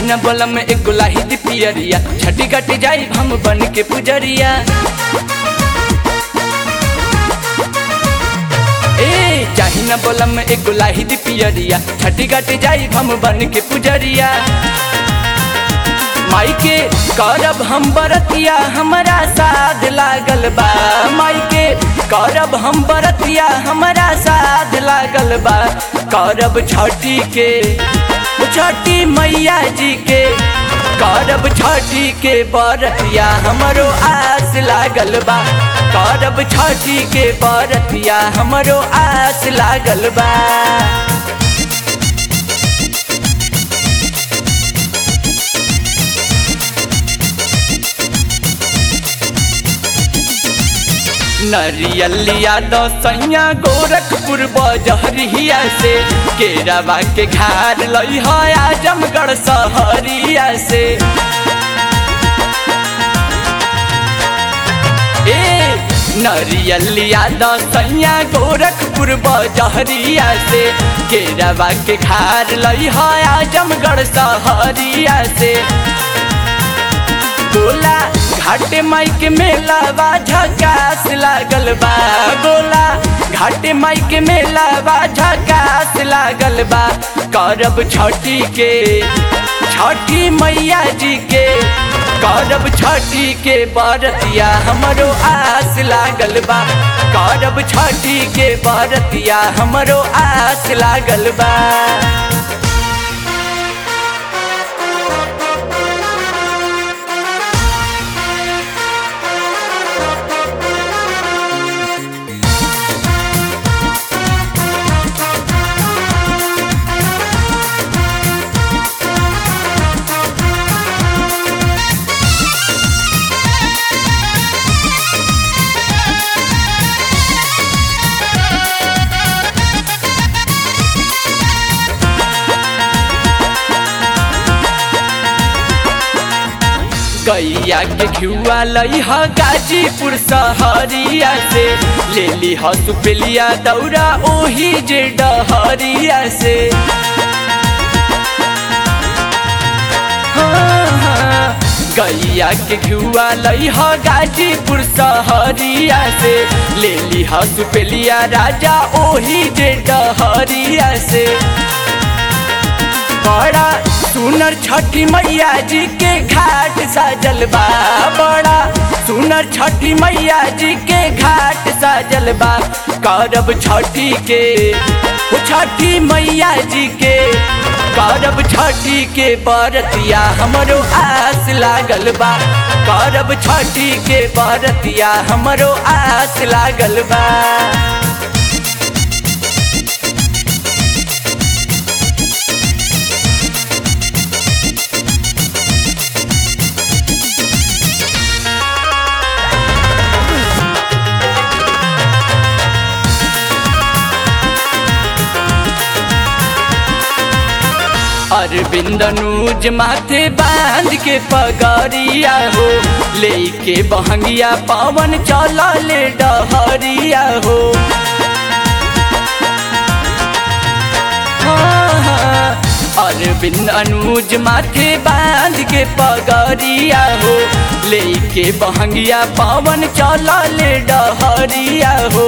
न बोलम एक गुलाही दी पियरिया छठी घट जाई हम बन के पुजरिया ए चाही न बोलम एक गुलाही दी पियरिया छठी घट जाई हम बन के पुजरिया माई के करब हम बरतिया हमरा साध लागल बा माई के करब हम बरतिया हमरा साध लागल बा करब छठी के छठी मैया जी के करब छठी के बरतिया हमरो आस लागल बा करब छठी के बरतिया हमरो आस लागल बा नरियलिया दसैया गोरखपुर बजहरिया से केरावा के घाट लई है आजमगढ़ सहरिया से ए नरियलिया दसैया गोरखपुर बजहरिया से केरावा के घाट लई है आजमगढ़ सहरिया से गोला घाटे माई के मेला बा झकास लागल बा गोला घाटे माई के मेला बा झकास लागल बा करब छठी के छठी मैया जी के करब छठी के बरतिया हमरो आस लागल बा करब छठी के बरतिया हमरो आस लागल बा गैया के घिउआ लई ह गाजीपुर सहरिया से ले ली ह सुपेलिया दौरा ओही जे डहरिया से हाँ, हाँ, गैया के घिउआ लई ह गाजीपुर सहरिया से ले ली ह सुपेलिया राजा ओही जे डहरिया से बड़ा सुनर छठी मैया जी के घाट साजल बा बड़ा सुनर छठी मैया जी के घाट साजल बा करब छठी के ओ छठी मैया जी के करब छठी के बरतिया हमरो आस लागल बा करब छठी के बरतिया हमरो आस लागल बा अरविंद नूज माथे बांध के पगड़िया हो लेके बहंगिया पवन चल ले डहरिया हो हाँ, हाँ, अरविंद अनुज माथे बांध के पगड़िया हो लेके बहंगिया पवन चल ले डहरिया हो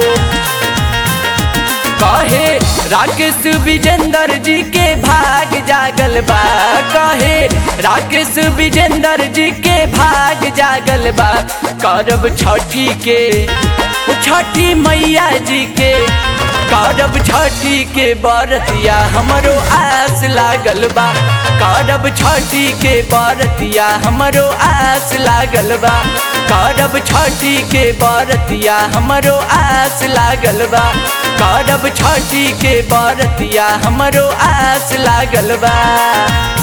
कहे राकेश विजेंद्र जी के भाग जागल बा कहे राकेश विजेंद्र जी के भाग जागल बा करब छठी के छठी मैया जी के करब छठी के बरतिया हमरो आस लागल बा करब छठी के बरतिया हमरो आस लागल बा करब छठी के बरतिया हमरो आस लागल बा करब छठी के बरतिया हमरो आस लागल बा